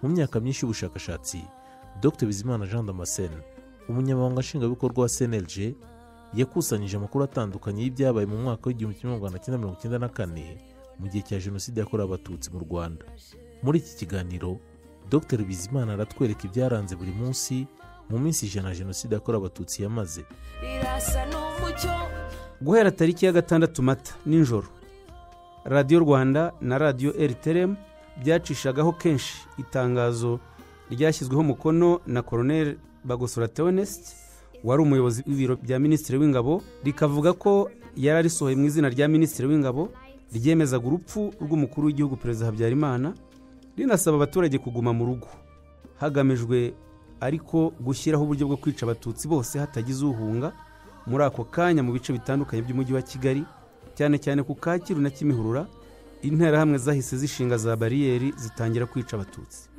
mu myaka myinshi y'ubushakashatsi dr bizimana jean damascene umunyamabanga nshingwabikorwa wa cnlg yakusanyije amakuru atandukanye y'ibyabaye mu mwaka w'igihumbi kimwe magana cyenda mirongo icyenda na kane mu gihe cya jenoside yakorewe abatutsi mu rwanda muri iki kiganiro dr bizimana aratwereka ibyaranze buri munsi mu minsi ijana jenoside yakorewe abatutsi yamaze rirasa n'umucyo guhera tariki ya gatandatu mata nijoro radiyo rwanda na radiyo eriteremu byacishagaho kenshi itangazo ryashyizweho umukono na koroneri bagosora teonesite wari umuyobozi w'ibiro bya minisitiri w'ingabo rikavuga ko yari arisohoye mu izina rya minisitiri w'ingabo ryemezaga urupfu rw'umukuru w'igihugu perezida habyarimana rinasaba abaturage kuguma mu rugo hagamijwe ariko gushyiraho uburyo bwo kwica abatutsi bose hatagize uhunga muri ako kanya mu bice bitandukanye by'umujyi wa kigali cyane cyane ku kacyiru na kimihurura interahamwe zahise zishinga za bariyeri zitangira kwica abatutsi